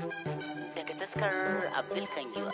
daga taskar Abdul Kangiwa.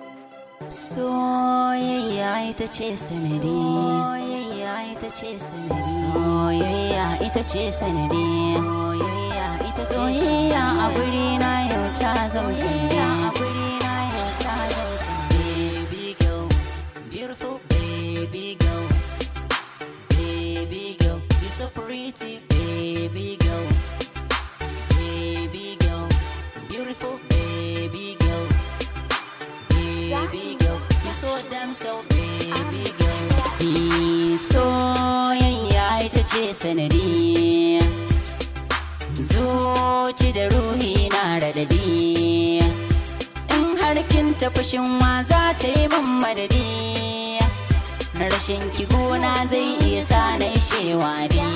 Soyayya ita ce sanadi. Soyayya ita ce sanadi. Soyayya ita ce sanadi. Soyayya ita ce Soyayya a guri na yau ta zama sanadi. a guri na yau ta zama sanadi. Baby girl, beautiful baby girl. Baby girl, you're so pretty, baby girl. Baby girl, beautiful baby girl. Baby girl, you're so damn so baby girl. Ni soyayya ita ce sanadi. Zuci da ruhi na radadi. In har kin tafi shin wa za ta yi min madadi. Rashin ki gona zai iya sa na shewa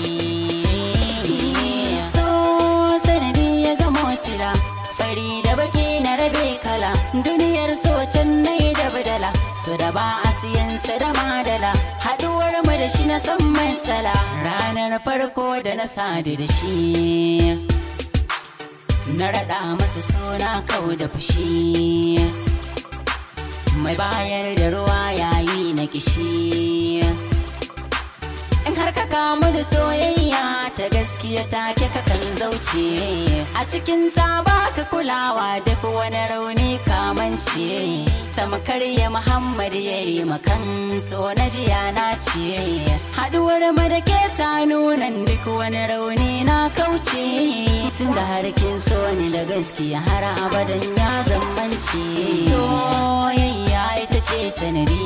So sanadi ya zama sila fari da baki na rabe kala duniyar so can na yi da badala so da ba a siyan sa da madala haduwar mu da shi na san matsala ranar farko da na sadu da shi na raɗa masa suna kau da fushi mai bayar da ruwa yayi na kishi in har ka kamu da soyayya ta gaskiya take ka kan zauce a cikin ta baka kulawa duk wani rauni kamance tamkar ya muhammad ya yi makan so na jiya na ce haduwar mu da ke ta nunan duk wani rauni na kauce tunda har kin so ni da gaskiya har abadan ya zammance soyayya ita ce sanadi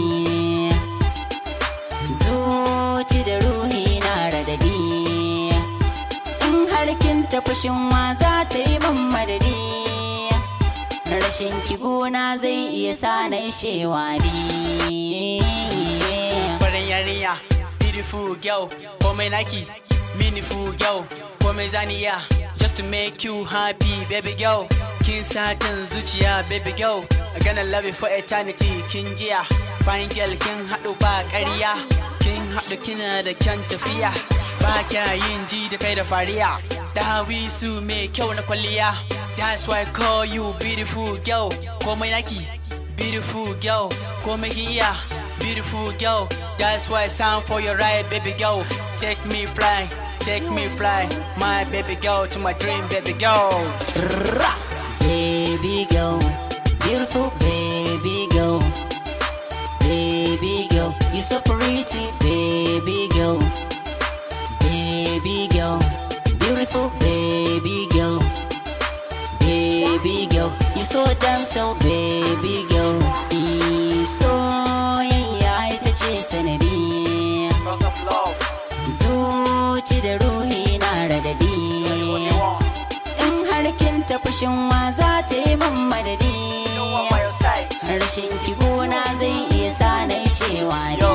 zuci da ruhi na radadi in har kin tafi shin wa za ta yi min madadi rashin ki gona zai iya sa na shewari farin yarinya beautiful girl komai naki meaningful girl komai zaniya just to make you happy baby girl kin satin zuciya baby girl I gonna love you for eternity kin jiya fine girl kin haɗu ba ƙarya kin haɗu kina da kyan tafiya ba kya yin ji da kai da fariya dawi su mai kyau na kwalliya that's why I call you beautiful girl komai naki beautiful girl komai kin iya beautiful girl that's why I sound for your right baby girl take me fly take me fly my baby girl to my dream baby girl baby girl beautiful baby girl baby girl you so pretty baby girl baby girl beautiful baby girl baby girl you so damn so baby girl Ni soyayya ita ce sanadi zuci da ruhi na radadi in har kin tafi shin wa za ta yi min madadi rashin ki gona zai iya sa na shewa